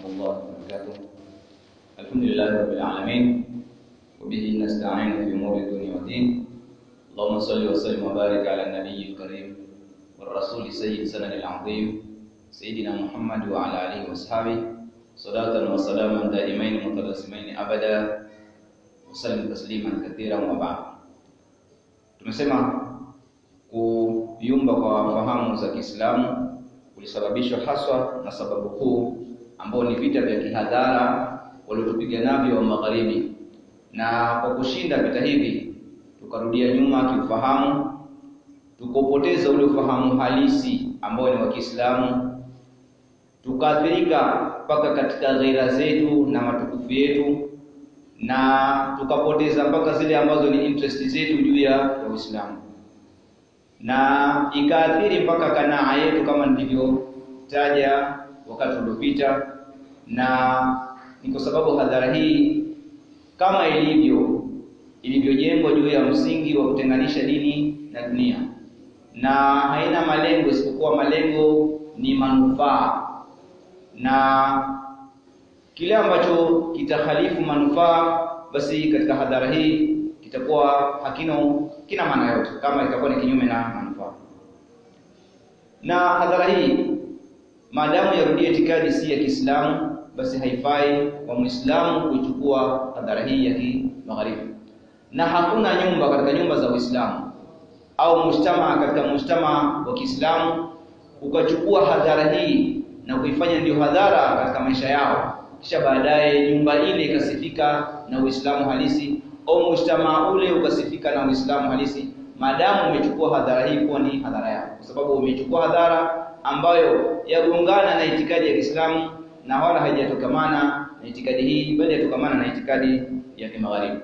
الله وبركاته الحمد لله رب العالمين وبه نستعين في امور الدنيا والدين اللهم صل وسلم وبارك على النبي الكريم والرسول سيد سنن العظيم سيدنا محمد وعلى اله واصحابه صلاة وسلاما دائمين متلازمين ابدا وسلم تسليما كثيرا وبعد tumesema kuyumba kwa fahamu za Kiislamu kulisababishwa haswa na sababu kuu ambao ni vita vya kihadhara waliotupiganavyo wa magharibi, na kwa kushinda vita hivi tukarudia nyuma kiufahamu, tukopoteza ule ufahamu halisi ambao ni wa Kiislamu, tukaathirika mpaka katika ghaira zetu na matukufu yetu, na tukapoteza mpaka zile ambazo ni interest zetu juu ya Uislamu na ikaathiri mpaka kanaa yetu kama nilivyotaja wakati uliopita, na ni kwa sababu hadhara hii kama ilivyo ilivyojengwa juu ya msingi wa kutenganisha dini na dunia, na haina malengo isipokuwa malengo ni manufaa, na kile ambacho kitahalifu manufaa, basi katika hadhara hii kitakuwa hakina kina maana yote, kama itakuwa ni kinyume na manufaa. Na hadhara hii maadamu yarudia itikadi si ya Kiislamu, basi haifai kwa Muislamu kuichukua hadhara hii ya kimagharibi, na hakuna nyumba katika nyumba za Uislamu au mujtama katika mujtama wa Kiislamu ukachukua hadhara hii na kuifanya ndio hadhara katika maisha yao, kisha baadaye nyumba ile ikasifika na Uislamu halisi au mujtamaa ule ukasifika na Uislamu halisi, maadamu umechukua hadhara hii kuwa ni hadhara yako, kwa sababu umechukua hadhara ambayo yagongana na itikadi ya Kiislamu na wala haijatokamana na itikadi hii, bali yatokamana na itikadi ya kimagharibi.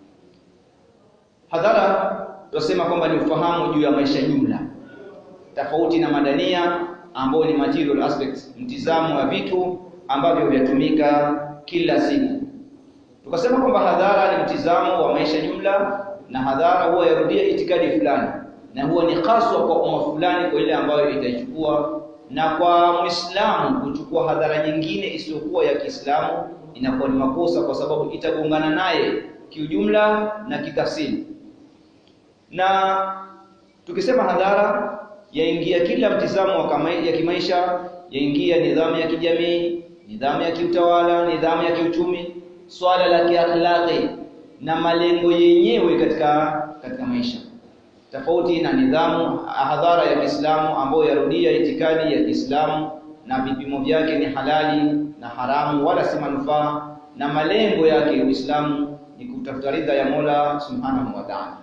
Hadhara tunasema kwamba ni ufahamu juu ya maisha jumla, tofauti na madania ambao ni material aspects, mtizamo wa vitu ambavyo vyatumika kila siku tukasema kwamba hadhara ni mtizamo wa maisha jumla, na hadhara huwa yarudia itikadi fulani, na huwa ni haswa kwa umma fulani, kwa ile ambayo itaichukua. Na kwa Muislamu kuchukua hadhara nyingine isiyokuwa ya Kiislamu inakuwa ni makosa, kwa sababu itagongana naye kiujumla na kitafsiri. Na tukisema hadhara, yaingia kila mtizamo wa kama ya kimaisha, yaingia nidhamu ya kijamii, nidhamu ya kiutawala, nidhamu ya kiuchumi swala la kiakhlaqi na malengo yenyewe katika katika maisha, tofauti na nidhamu hadhara ya Kiislamu ambayo yarudia itikadi ya Kiislamu na vipimo vyake ni halali na haramu, wala si manufaa, na malengo yake Uislamu ni kutafuta ridha ya Mola Subhanahu wa Ta'ala.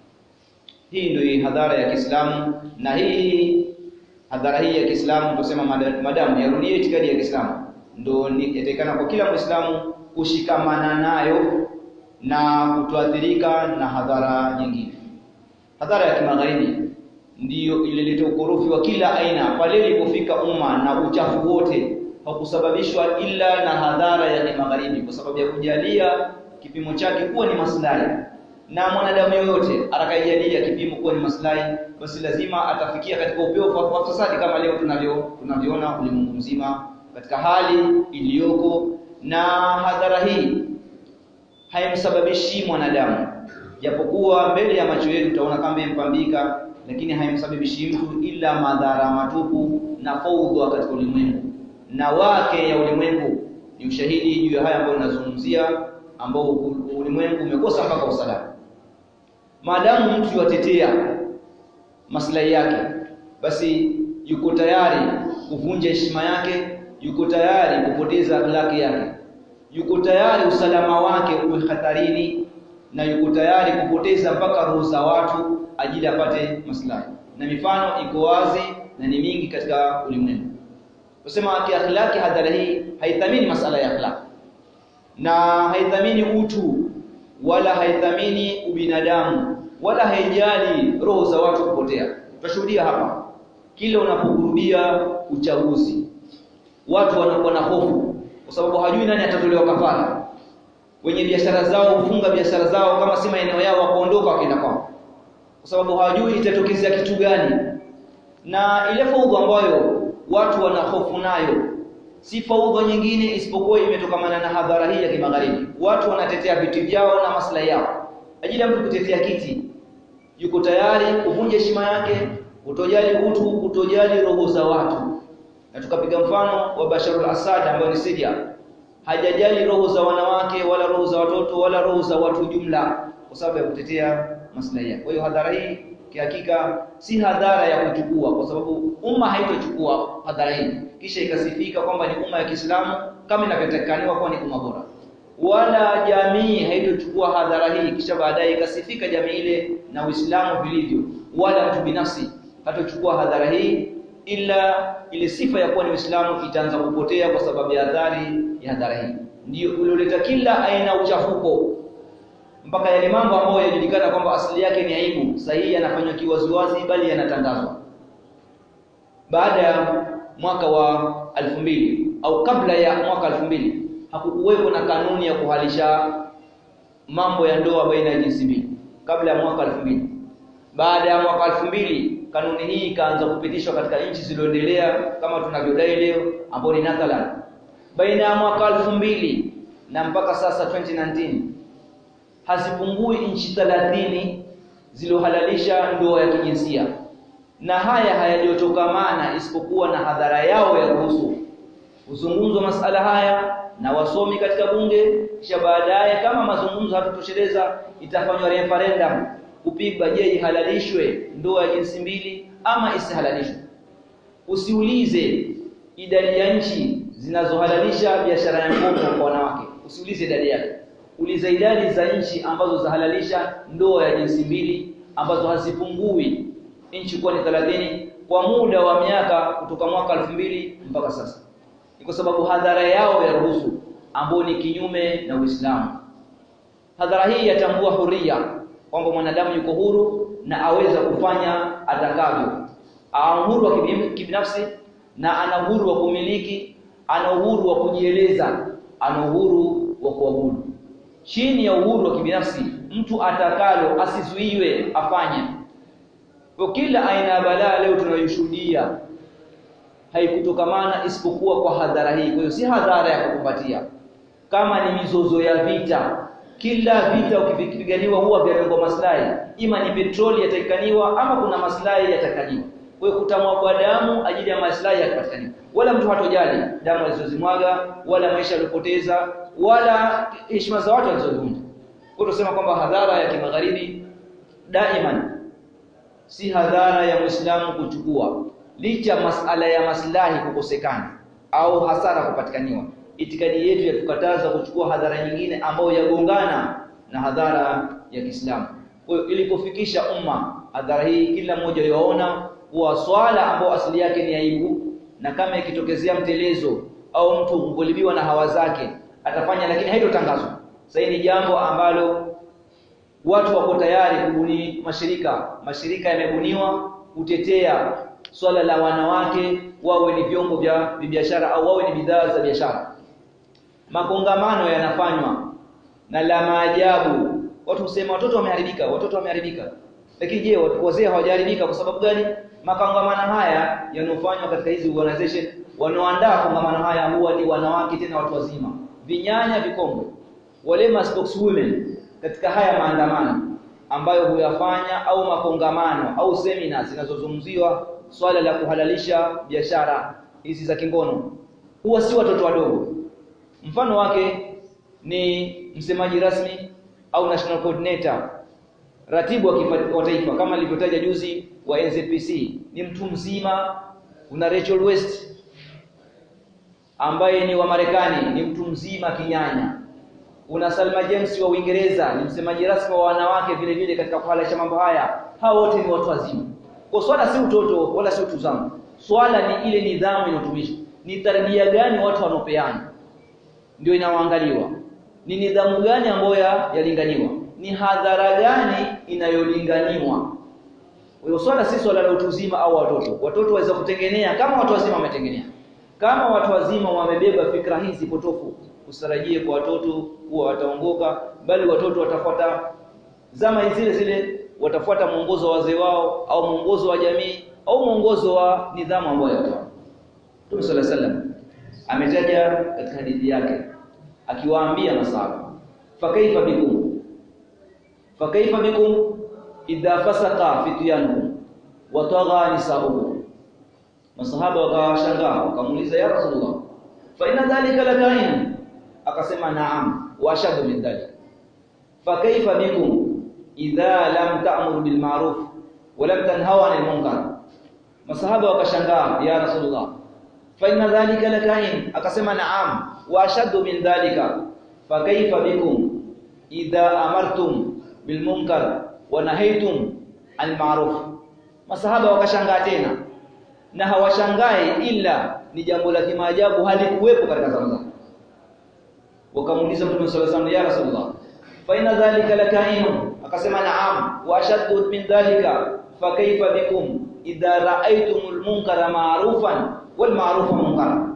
Hii ndio hadhara ya Kiislamu, na hii hadhara hii ya Kiislamu tunasema madamu yarudia itikadi ya Kiislamu, ndio inatakikana kwa kila Muislamu kushikamana nayo na kutoathirika na hadhara nyingine. Hadhara ya kimagharibi ndiyo ilileta ukorofi wa kila aina pale ilipofika umma, na uchafu wote haukusababishwa ila na hadhara ya kimagharibi, kwa sababu ya kujalia kipimo chake kuwa ni maslahi. Na mwanadamu yoyote atakayejalia kipimo kuwa ni maslahi, basi lazima atafikia katika upeo wa fasadi, kama leo tunavyo tunavyoona ulimwengu mzima katika hali iliyoko na hadhara hii haimsababishi mwanadamu, japokuwa mbele ya macho yetu tutaona kama impambika, lakini haimsababishi mtu ila madhara matupu na faudha katika ulimwengu, na wake ya ulimwengu ni ushahidi juu ya haya ambayo ninazungumzia, ambao ulimwengu umekosa mpaka usalama. Maadamu mtu yatetea maslahi yake, basi yuko tayari kuvunja heshima yake yuko tayari kupoteza akhlaki yake, yuko tayari usalama wake uwe hatarini, na yuko tayari kupoteza mpaka roho za watu ajili apate maslahi. Na mifano iko wazi na ni mingi katika ulimwengu. Tusema kiakhlaki, hadhara hii haithamini masala ya akhlaki na haithamini utu wala haithamini ubinadamu wala haijali roho za watu kupotea. Tutashuhudia hapa kila unapokurudia uchaguzi watu wanakuwa na hofu kwa sababu hajui nani atatolewa kafara. Wenye biashara zao hufunga biashara zao kama si maeneo yao, wakaondoka wakaenda kwao, kwa sababu hawajui itatokezea kitu gani. Na ile fauda ambayo watu wana hofu nayo si faudha nyingine isipokuwa imetokamana na hadhara hii ya kimagharibi. Watu wanatetea vitu vyao na maslahi yao, ajili ya mtu kutetea kiti, yuko tayari kuvunja heshima yake, kutojali utu, kutojali roho za watu. Na tukapiga mfano wa Bashar al-Assad ambaye ni Syria, hajajali roho za wanawake wala roho za watoto wala roho za watu jumla, kwa sababu ya kutetea maslahi yake. Kwa hiyo hadhara hii kihakika si hadhara ya kuchukua, kwa sababu umma haitochukua hadhara hii kisha ikasifika kwamba ni umma ya Kiislamu kama inavyotakikaniwa kuwa ni umma bora, wala jamii haitochukua hadhara hii kisha baadaye ikasifika jamii ile na Uislamu vilivyo, wala mtu binafsi hatochukua hadhara hii, ila ile sifa ya kuwa ni Uislamu itaanza kupotea kwa sababu ya adhari ya hadhara hii. Ndio ulioleta kila aina uchafuko mpaka yale mambo ambayo yanajulikana kwamba asili yake ni aibu, sahihi yanafanywa kiwaziwazi, bali yanatangazwa. Baada ya mwaka wa alfu mbili au kabla ya mwaka alfu mbili hakukuwepo na kanuni ya kuhalisha mambo ya ndoa baina ya jinsi mbili kabla ya mwaka alfu mbili. Baada ya mwaka alfu mbili kanuni hii ikaanza kupitishwa katika nchi zilizoendelea kama tunavyodai leo, ambao ni Netherlands. Baina ya mwaka alfu mbili na mpaka sasa 2019 hazipungui nchi 30 zilizohalalisha ndoa ya kijinsia, na haya hayajotokamana isipokuwa na hadhara yao ya ruhusu kuzungumzwa masala haya na wasomi katika bunge, kisha baadaye kama mazungumzo hatutosheleza, itafanywa referendum kupigwa, je, ihalalishwe ndoa ya jinsi mbili ama isihalalishwe. Usiulize idadi ya nchi zinazohalalisha biashara ya ngono kwa wanawake, usiulize idadi yake uliza idadi za nchi ambazo zahalalisha ndoa ya jinsi mbili ambazo hazipungui nchi kuwa ni 30 kwa muda wa miaka kutoka mwaka elfu mbili mpaka sasa. Ni kwa sababu hadhara yao ya ruhusu ambao ni kinyume na Uislamu. Hadhara hii yatambua huria kwamba mwanadamu yuko huru na aweza kufanya atakavyo, ana uhuru wa kibinafsi na ana uhuru wa kumiliki, ana uhuru wa kujieleza, ana uhuru wa kuabudu chini ya uhuru wa kibinafsi mtu atakalo asizuiwe afanye. Kwa kila aina ya balaa leo tunayoshuhudia haikutokamana isipokuwa kwa hadhara hii. Kwa hiyo si hadhara ya kukumbatia, kama ni mizozo ya vita. Kila vita ukipiganiwa huwa vya lengo maslahi, ima ni petroli yatakikaniwa ama kuna maslahi yatakaniwa. Kwa hiyo kutamwagwa damu ajili ya maslahi yakapatikaniwa, wala mtu hatojali damu alizozimwaga wala maisha aliyopoteza wala heshima za watu walizovunja. Kwa tusema kwamba hadhara ya kimagharibi daiman si hadhara ya Muislamu kuchukua, licha masala ya maslahi kukosekana au hasara kupatikaniwa. Itikadi yetu yatukataza kuchukua hadhara nyingine ambayo yagongana na hadhara ya Kiislamu. Kwa hiyo ilipofikisha umma hadhara hii, kila mmoja yaona kuwa swala ambayo asili yake ni aibu, na kama ikitokezea mtelezo au mtu kugolibiwa na hawa zake atafanya, lakini haitotangazwa. Sasa ni jambo ambalo watu wako tayari kubuni mashirika, mashirika yamebuniwa kutetea swala la wanawake wawe ni vyombo vya biashara au wawe ni bidhaa za biashara. Makongamano yanafanywa na la maajabu, watu husema watoto wameharibika, watoto wameharibika. Lakini je, wazee hawajaharibika? Kwa sababu gani? Makongamano haya yanofanywa katika hizi organization, wanaoandaa kongamano haya huwa ni wanawake, tena watu wazima, vinyanya, vikongwe, wale ma spokeswomen katika haya maandamano ambayo huyafanya au makongamano au seminars zinazozungumziwa swala la kuhalalisha biashara hizi za kingono, huwa si watoto wadogo. Mfano wake ni msemaji rasmi au national coordinator, ratibu wa taifa kama nilivyotaja juzi wa NZPC, ni mtu mzima. Kuna Rachel West ambaye ni wa Marekani, ni mtu mzima kinyanya una Salma James wa Uingereza ni msemaji rasmi wa wanawake vile vile katika kuhalalisha mambo haya. Hao wote ni watu wazima. Kwa swala si utoto wala si utuzamu, swala ni ile nidhamu inayotumishwa, ni tarbia gani watu wanaopeana, ndio inaoangaliwa. Ni nidhamu gani ambayo yalinganiwa, ni hadhara gani inayolinganiwa. Kwa hiyo swala si swala la utuzima au watoto. Watoto waweza kutengenea kama watu wazima wametengenea. Kama watu wazima wamebeba fikra hizi potofu usitarajie kwa watoto kuwa wataongoka, bali watoto watafuata zama zile zile, watafuata mwongozo wa wazee wao au mwongozo wa jamii au mwongozo wa nidhamu ambayo yatoa. Mtume sallallahu alaihi wasallam ametaja katika hadithi yake akiwaambia masahaba fakaifa bikum fakaifa bikum idha fasaka fityanukum wa tagha nisaukum masahaba wakawashangaa wakamuuliza ya rasulullah fa inna dhalika lakain akasema naam wa ashadu min dhalik fa kaifa bikum idha lam ta'muru bil ma'ruf wa lam tanhaw 'anil munkar masahaba wakashangaa ya rasulullah fa inna dhalika lakain akasema naam wa ashadu min dhalika fa kaifa bikum idha amartum bil munkar wa nahaytum 'anil ma'ruf masahaba wakashangaa tena na hawashangai ila ni jambo la kimaajabu halikuwepo katika zama zao wakamuuliza mtume sallallahu alaihi wasallam ya rasulullah fa inna dhalika lakainu akasema naam wa ashaddu min dhalika fa kaifa bikum idha ra'aytumul munkara ma'rufan wal ma'rufa munkara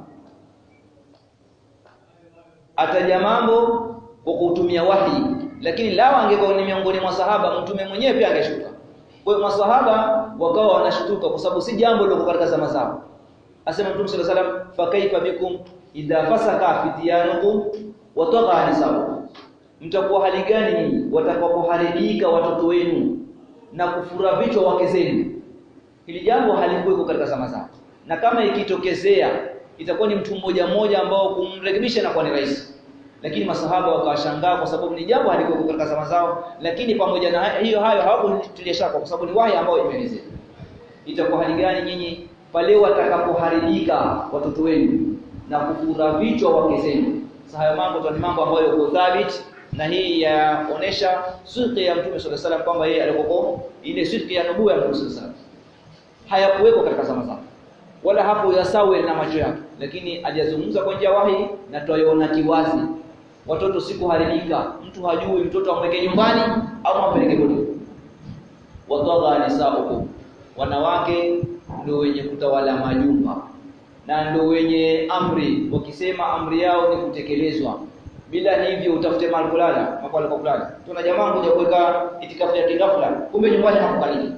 ataja mambo kwa kutumia wahi lakini lao angekuwa ni miongoni mwa sahaba mtume mwenyewe pia angeshuka kwa hiyo maswahaba wakawa wanashtuka kwa sababu si jambo lilo katika zama zao. Asema Mtume صلى الله عليه وسلم fa kaifa bikum idha fasaka fityanukum wa tagha nisaukum. Mtakuwa hali gani nyinyi watakapoharibika watoto wenu na kufura vichwa wake zenu? Hili jambo halikuweko katika zama zao. Na kama ikitokezea itakuwa ni mtu mmoja mmoja ambao kumrekebisha na kuwa ni rahisi. Lakini masahaba wakawashangaa kwa sababu ni jambo halikuwa katika zama zao, lakini pamoja na hiyo hayo hawakutilia shaka kwa sababu ni wahi ambao imeelezea. Itakuwa hali gani nyinyi pale watakapoharibika watoto wenu na kufura vichwa wake zenu? Sasa hayo mambo ni mambo ambayo yako thabiti na hii yaonesha sidqi ya Mtume sallallahu alaihi wasallam kwamba yeye alikuwa ile sidqi ya nubuwa ya Mtume sallallahu alaihi wasallam hayakuweko katika zama zao wala hapo yasawe na macho yake, lakini aliyazungumza kwa njia wahi na tuyaona kiwazi watoto sikuharibika mtu hajui mtoto amweke nyumbani au ampeleke bodi watadha nisaukum wanawake ndio wenye kutawala majumba na ndio wenye amri wakisema amri yao ni kutekelezwa bila hivyo utafute mahali kulala mahali kwa kulala tuna jamaa kuja kuweka itikafu ya kigafla kumbe nyumbani hakukaliki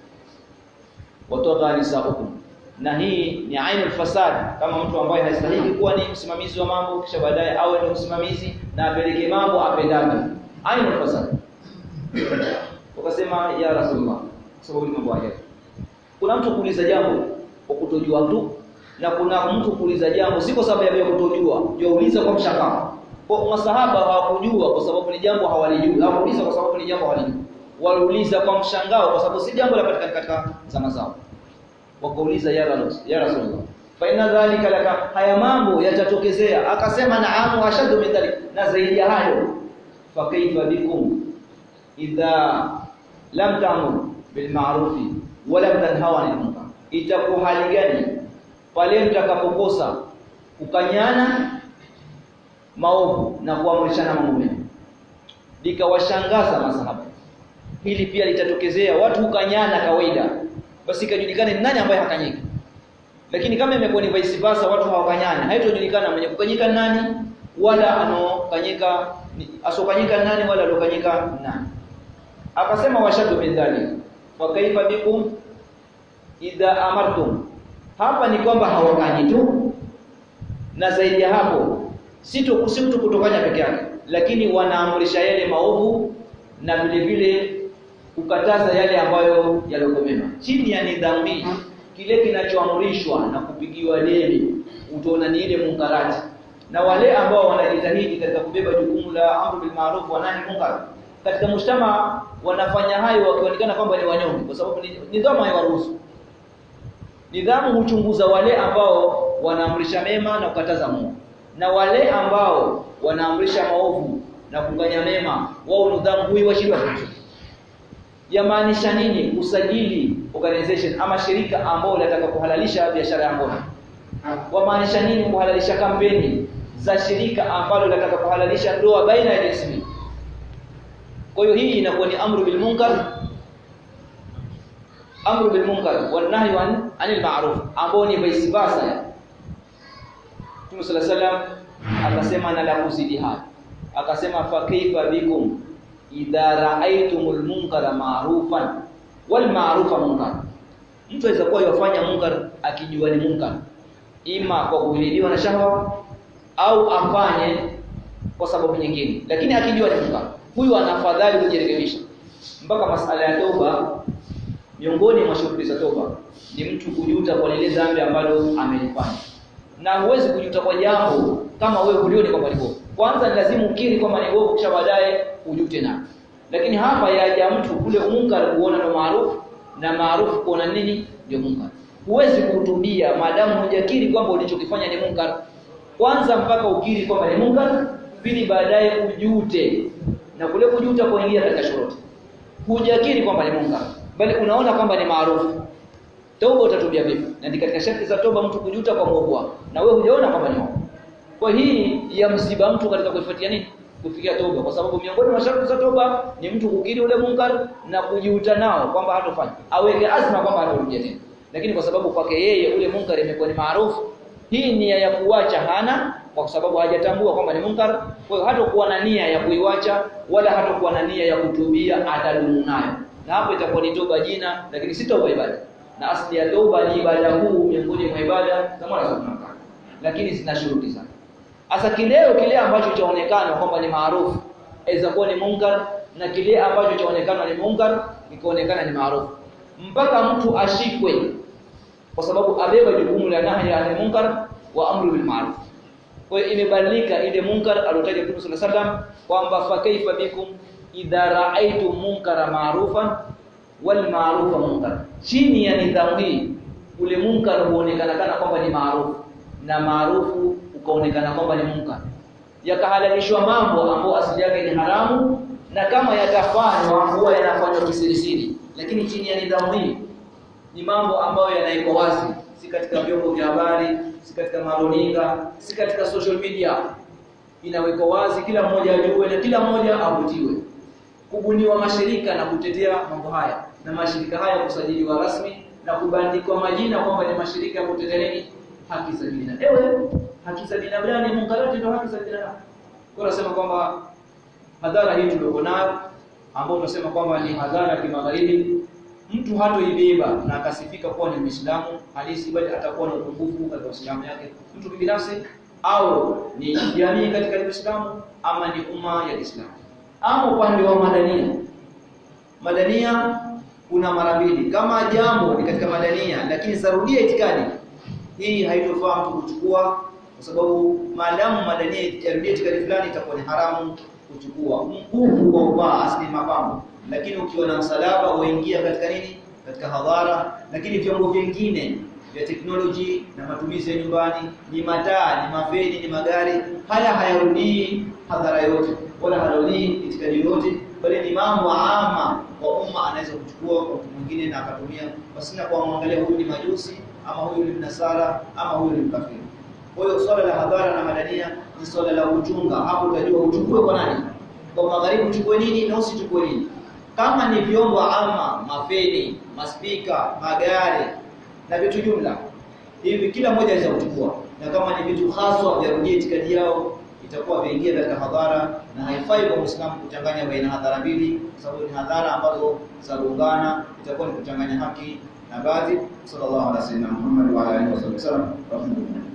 watadha nisaukum na hii ni ainul fasad kama mtu ambaye hastahili kuwa ni msimamizi wa mambo kisha baadaye awe ni msimamizi na apeleke mambo apendavyo ainul fasad wakasema ya rasulullah sababu ni mambo haya kuna mtu kuuliza jambo kwa kutojua tu na kuna mtu kuuliza jambo si kwa sababu ya kutojua jauliza kwa mshangao kwa masahaba hawakujua kwa sababu ni jambo hawalijui hawakuuliza kwa sababu ni jambo hawalijui waliuliza kwa mshangao kwa sababu si jambo la patikana katika zama zao wakauliza ya rasul ya rasulullah fa inna dhalika laka haya mambo yatatokezea akasema naamu ashadu min dhalik na zaidi ya hayo fa kaifa bikum idha lam ta'mur bil ma'ruf wa lam tanhaw 'anil munkar itakuwa hali gani pale mtakapokosa kukanyana maovu na kuamrishana mambo mema likawashangaza masahaba hili pia litatokezea watu hukanyana kawaida basi ikajulikana ni nani ambaye hakanyiki lakini kama imekuwa ni vice versa watu hawakanyani haitojulikana mwenye kukanyika nani wala anokanyika asokanyika nani wala alokanyika nani akasema washadu min dhalik fa kaifa bikum idha amartum hapa ni kwamba hawakanyi tu na zaidi ya hapo si tu si mtu kutokanya peke yake lakini wanaamrisha yale maovu na vile vile kukataza yale ambayo yalokomema chini ya nidhamu hii kile kinachoamrishwa na kupigiwa deni utaona ni ile munkarati na wale ambao wanajitahidi katika kubeba jukumu la amru bil ma'ruf wa nahi munkar katika mshtama wanafanya hayo wakionekana kwamba ni wanyonge kwa sababu nidhamu haiwaruhusu nidhamu huchunguza wale ambao wanaamrisha mema na kukataza maovu na wale ambao wanaamrisha maovu na kuganya mema wao nidhamu huiwashindwa yamaanisha nini kusajili organization ama shirika ambao linataka kuhalalisha biashara ya ngono wamaanisha nini kuhalalisha kampeni za shirika ambalo linataka kuhalalisha ndoa baina ya jinsi mbili kwa hiyo hii inakuwa ni amru bil munkar amru bil munkar wan nahyu an anil ma'ruf ambao ni vice versa Mtume صلى الله عليه akasema na la kuzidi hapa akasema fa kaifa bikum idha ra'aytumul munkara ma'rufan wal ma'rufa munkar mtu aweza kuwa yafanya munkar akijua ni munkar ima kwa kuhilidiwa na shahwa au afanye kwa sababu nyingine lakini akijua ni munkar huyu ana afadhali kujirekebisha mpaka masala ya toba miongoni mwa shughuli za toba ni mtu kujuta kwa lile dhambi ambalo amelifanya na huwezi kujuta kwa jambo kama wewe ulioni kwamba ni bovu kwanza ni lazima ukiri kwamba ni bovu kisha baadaye ujute na lakini hapa yaja mtu kule munkar kuona ndo maarufu na maarufu kuona nini ndio munkar huwezi kuhutubia maadamu hujakiri kwamba ulichokifanya ni munkar kwanza mpaka ukiri kwamba ni munkar pili baadaye ujute na kule kujuta kuingia katika shuruti hujakiri kwamba ni munkar bali unaona kwamba ni maarufu toba utatubia vipi na ni katika sharti za toba mtu kujuta kwa muovu wako na wewe hujaona kwamba ni muovu kwa hii ya msiba mtu katika kuifuatia nini kufikia toba kwa sababu miongoni mwa sharti za toba ni mtu kukiri ule munkar na kujiuta nao kwamba hatofanya aweke azma kwamba hatarudia tena lakini kwa sababu kwake yeye ule munkar imekuwa ni maarufu hii nia ya kuacha hana kwa sababu hajatambua kwamba ni munkar kwa hiyo hatakuwa na nia ya kuiwacha wala hatakuwa na nia ya kutubia atadumu nayo na hapo itakuwa ni toba jina lakini si toba ibada na asli ya toba ni ibada huu miongoni mwa ibada za Mola Subhanahu wa lakini zina shuruti sana Asa kileo kile ambacho chaonekana kwamba ni maarufu aweza kuwa ni munkar na kile ambacho chaonekana ni munkar ikaonekana ni maarufu mpaka mtu ashikwe kwa sababu abeba jukumu la nahi ya munkar wa amru bil ma'ruf kwa hiyo imebadilika ile munkar aliyotaja Mtume sallallahu alaihi wasallam kwamba fa kaifa bikum idha ra'aytum munkara ma'rufan wal ma'rufa munkar chini ya nidhamu hii ule munkar huonekana kana kwamba ni maarufu na maarufu ukaonekana kwamba ni munkar yakahalalishwa mambo ambayo asili yake ni haramu na kama yatafanywa huwa yanafanywa kisirisiri lakini chini ya nidhamu hii ni mambo ambayo yanaiko wazi si katika vyombo vya habari si katika maroninga si katika social media inawekwa wazi kila mmoja ajue na kila mmoja avutiwe kubuniwa mashirika na kutetea mambo haya na mashirika haya kusajiliwa rasmi na kubandikwa majina kwamba ni mashirika ya kutetea nini haki za binadamu ewe haki za binadamu ni munkarati ndio haki za binadamu kwa nasema kwamba hadhara hii tulio nayo ambao tunasema kwamba ni hadhara ya kimagharibi mtu hatoibeba na akasifika kuwa ni Muislamu halisi bali atakuwa na upungufu katika Uislamu yake mtu binafsi au ni jamii katika Uislamu ama ni umma ya Islam ama upande wa madania madania kuna mara mbili kama jambo ni katika madania lakini sarudia itikadi hii haitofaa mtu kuchukua kwa sababu maadamu madania yarudia itikadi fulani itakuwa ni haramu kuchukua mkufu kwa uvaa asili mapambo lakini ukiwa na msalaba uingia katika nini katika hadhara lakini vyombo vingine vya teknoloji na matumizi ya nyumbani ni mataa ni mafeni ni magari haya hayarudii hadhara yote wala harudii itikadi yote bali ni mambo ama kwa umma anaweza kuchukua kwa mtu mwingine na akatumia pasina kwa muangalia huyu ni majusi ama huyu ni mnasara ama huyu ni mkafiri kwa hiyo swala la hadhara na madania ni swala la uchunga hapo utajua uchukue kwa nani kwa magharibi uchukue nini na usichukue nini kama ni vyombo ama mafeni maspika magari na vitu jumla hivi kila mmoja anaweza kuchukua na kama ni vitu haswa vya rujia itikadi yao itakuwa vyaingia katika hadhara na haifai kwa Muislamu kuchanganya baina hadhara mbili kwa sababu ni hadhara ambazo zagongana itakuwa ni kuchanganya haki na baadhi sallallahu alaihi wasallam Muhammad wa alihi wasallam